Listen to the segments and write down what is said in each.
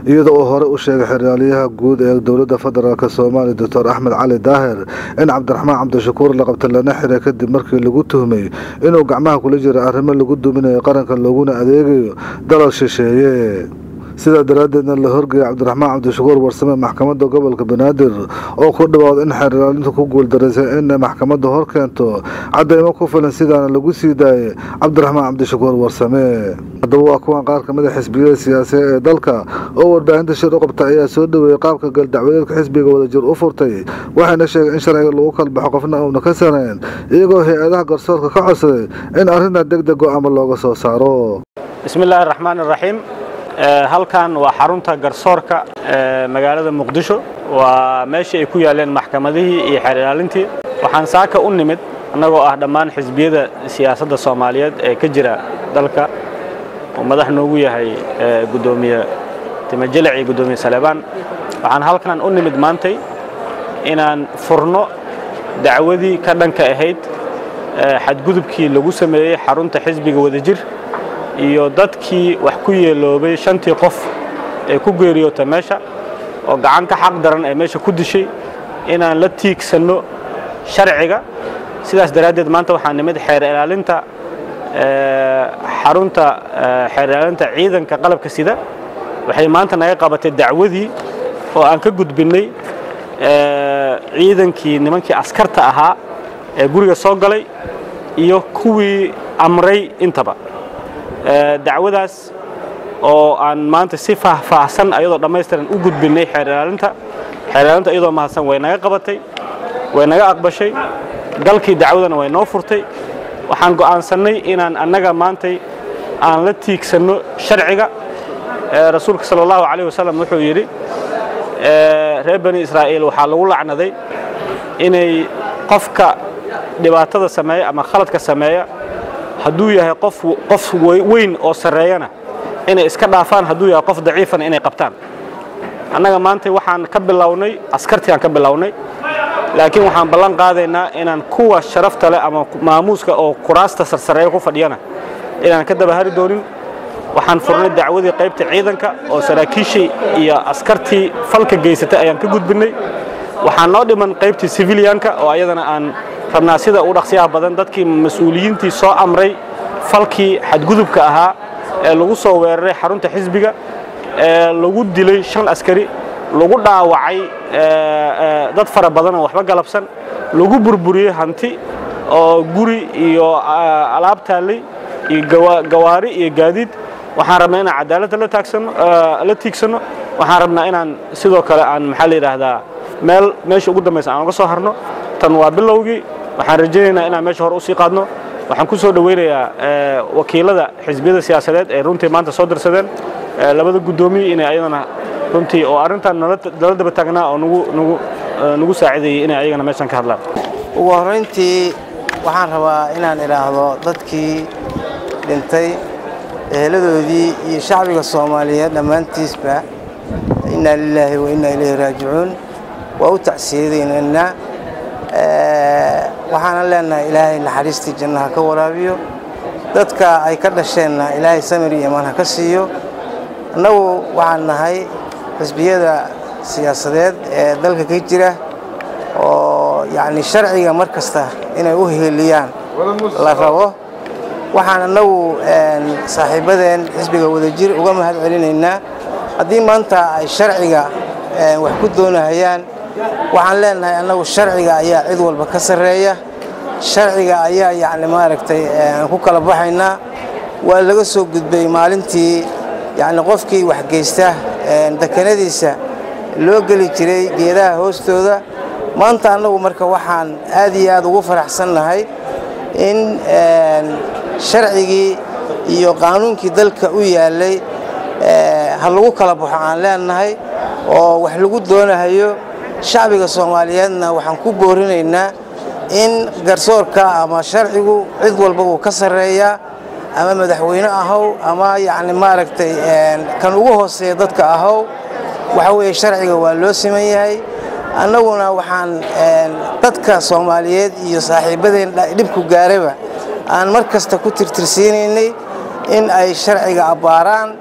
iyada oo hore u sheegay xeraalyaha guud ee dowladda federaalk soomaaliya doctor axmed cali daahir in cabdiraxmaan cabdishakuur la qabta lana xiray kadib markii lagu tuhmay inuu gacmaha kula jira arrimo lagu duminayo qaranka looguna adeegayo dalal shisheeye sidaa daraaddeedna la horgeeyay cabdiraxmaan cabdishakuur warsame maxkamadda gobolka banaadir oo ku dhawaado in xeerlaalintu ku guuldareysay in maxkamadda hor keento cadeymo ku filan sidaana lagu sii daayay cabdiraxmaan cabdishakuur warsame haddaba waa kuwan qaar kamid a xisbiyada siyaasiya ee dalka oo warbaahinta shir u qabta ayaa soo dhaweeyey qaabka galdacwadeedka xisbiga wadajir u furtay waxayna sheegeen in sharciga lagu kala baxo qofna uuna ka sanayn iyagoo hay-adaha garsoorka ka codsaday in arrintan deg deg go-aama looga soo saaro bismillaahi raxmaan iraxiim halkan waa xarunta garsoorka magaalada muqdisho waa meeshii ay ku yaaleen maxkamadihii iyo xeer ilaalintii waxaan saaka u nimid annagoo ah dhammaan xisbiyada siyaasadda soomaaliyeed ee ka jira dalka uu madax noogu yahay gudoomiye timajelic iyo gudoomiye saleebaan waxaan halkan u nimid maantay inaan furno dacwadii ka dhanka ahayd xadgudubkii lagu sameeyey xarunta xisbiga wadajir iyo dadkii wax ku yeeloobay shantii qof ee ku geeriyoota meesha oo gacan ka xaq daran ee meesha ku dishay inaan la tiigsanno sharciga sidaas daraaddeed maanta waxaa nimid xeer ilaalinta xarunta xeer ilaalinta ciidanka qalabka sida waxay maanta naga qabatay dacwadii oo aan ka gudbinnay ciidankii nimankii askarta ahaa ee guriga soo galay iyo kuwii amray intaba dacwadaas oo aan maanta si faahfaahsan ayadoo dhammaystiran u gudbinnay xeer ilaalinta xeer ilaalinta iyadoo mahadsan way naga qabatay way naga aqbashay galkii dacwadana way noo furtay waxaan go'aansannay inaan annaga maantay aan la tiigsanno sharciga rasuulka sala allahu calayh wasalam wuxuu yidhi reer bani israa'iil waxaa lagu lacnaday inay qofka dhibaatada sameeya ama khaladka sameeya hadduu yahay qof qof weyn oo sarreeyana inay iska dhaafaan hadduu yahay qof daciifana inay qabtaan annaga maanta waxaan ka bilownay askartii aan ka bilownay laakiin waxaan ballan qaadaynaa inaan kuwa sharafta leh ama maamuuska oo kuraasta sarsareeya ku fadhiyana inaan ka dabahari doonin waxaan furnay dacwadii qaybta ciidanka oo saraakiishii iyo askartii falka geysatay ayaan ka gudbinnay waxaan noo dhiman qaybtii sibiliyanka oo ayadana aan rabnaa sida u dhaqsiyaha badan dadkii mas-uuliyiintii soo amray falkii xadgudubka ahaa ee lagu soo weeraray xarunta xisbiga ee lagu dilay shan askari lagu dhaawacay dad fara badan oo waxba galabsan lagu burburiyey hanti oo guri iyo alaab taallay iyo gawaari iyo gaadiid waxaan rabnaa inaan cadaaladda la tiigsanno waxaan rabnaa inaan sidoo kale aan maxaa la yidhaahdaa meel meesha ugu dambaysa aan uga soo harno tan waa bilowgii waxaan rajaynaynaa inaan meesha hore usii qaadno waxaan ku soo dhowaynayaa wakiilada xisbiyada siyaasadeed ee runtii maanta soo dirsadeen labada guddoomiye inay ayadana runtii oo arrintan nala daba taagnaa oo nagu saacideeyey inay ayagana meeshan ka hadlaan ugu horrayntii waxaan rabaa inaan idhaahdo dadkii dhintay eheladoodii iyo shacbiga soomaaliyeed dhammaantiisba innaa lilaahi wa innaa ilayhi raajicuun waa u tacsiyadaynaynaa waxaanan leenahay ilaahay naxariistii jannaha ka waraabiyo dadka ay ka dhasheenna ilaahay samir iyo imaan ha ka siiyo annagu waxaan nahay xisbiyada siyaasadeed ee dalka ka jira oo yacni sharciga mar kasta inay u heeliyaan la rabo waxaan annagu saaxiibadeen xisbiga wadajir uga mahad celinaynaa haddii maanta ay sharciga wax ku doonahayaan waxaan leenahay annagu sharciga ayaa cid walba ka sarreeya sharciga ayaa yacni maaragtay aan ku kala baxaynaa waa laga soo gudbay maalintii yacni qofkii wax geysta dekanadiisa loo geli jiray geedaha hoostooda maanta annagu marka waxaan aad iyo aad ugu faraxsannahay in sharcigii iyo qaanuunkii dalka u yaallay ha lagu kala baxo aan leenahay oo wax lagu doonahayo shacbiga soomaaliyeedna waxaan ku boorinaynaa in garsoorka ama sharcigu cid walba wuu ka sarreeyaa ama madaxweyne ahow ama yacni maaragtay kan ugu hooseeya dadka ahow waxa weeye sharciga waa loo siman yahay annaguna waxaan dadka soomaaliyeed iyo saaxiibadeen dhibku gaaraba aan mar kasta ku tirtirsiinaynay in ay sharciga abbaaraan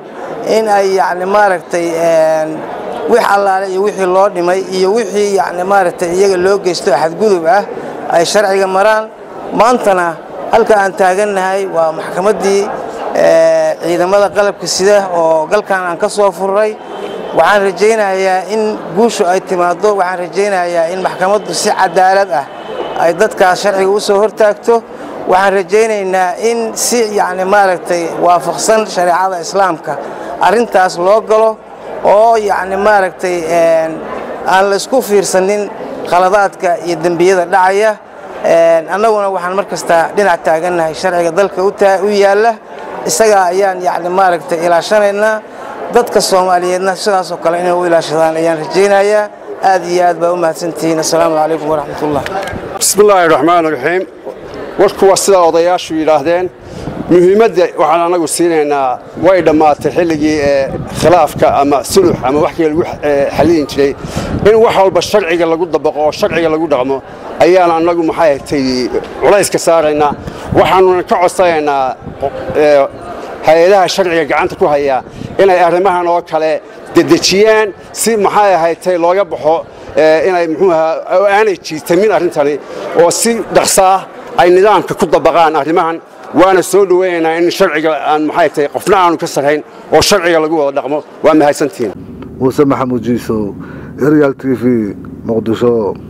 in ay yacni maaragtay wix allaale iyo wixii loo dhimay iyo wixii yacni maaragtay iyaga loo geysto xadgudub ah ay sharciga maraan maantana halka aan taagannahay waa maxkamaddii ciidamada qalabka sida oo galkan aan ka soo furray waxaan rajaynayaa in guushu ay timaaddo waxaan rajaynayaa in maxkamaddu si cadaalad ah ay dadkaas sharciga u soo hortaagto waxaan rajaynaynaa in si yacni maaragtay waafaqsan shareecada islaamka arrintaas loo galo oo yacni maaragtay aan la isku fiirsanin khaladaadka iyo dembiyada dhacaya annaguna waxaan mar kasta dhinac taagannahay sharciga dalka u yaalla isagaa ayaan yacni maaragtay ilaashanaynaa dadka soomaaliyeedna sidaasoo kale inay u ilaashadaan ayaan rajaynayaa aad iyo aad baa u mahadsantihiin assalaamu calaykum waraxmatullah bismi illaahi raxmaan raxiim warku waa sidaa odayaashu yidhaahdeen muhiimadda waxaan anagu siinaynaa way dhammaatay xilligii ee khilaafka ama sulux ama wax kale lagu xallin jiray in wax walba sharciga lagu dabaqo oo sharciga lagu dhaqmo ayaan annagu maxay tay culayska saaraynaa waxaanuna ka codsanaynaa hay-adaha sharciga gacanta ku haya inay arrimahan oo kale dedejiyaan si maxay ahaydtay looga baxo inay muxuu ahaa aanay jiitamin arrintani oo si dhaqsaah ay nidaamka ku dabaqaan arrimahan waana soo dhoweynaynaa in sharciga aan maxay tahay qofna aanu ka sarrayn oo sharciga lagu wada dhaqmo waa mahadsantihiin muuse maxamuud jiisow eryal t v muqdisho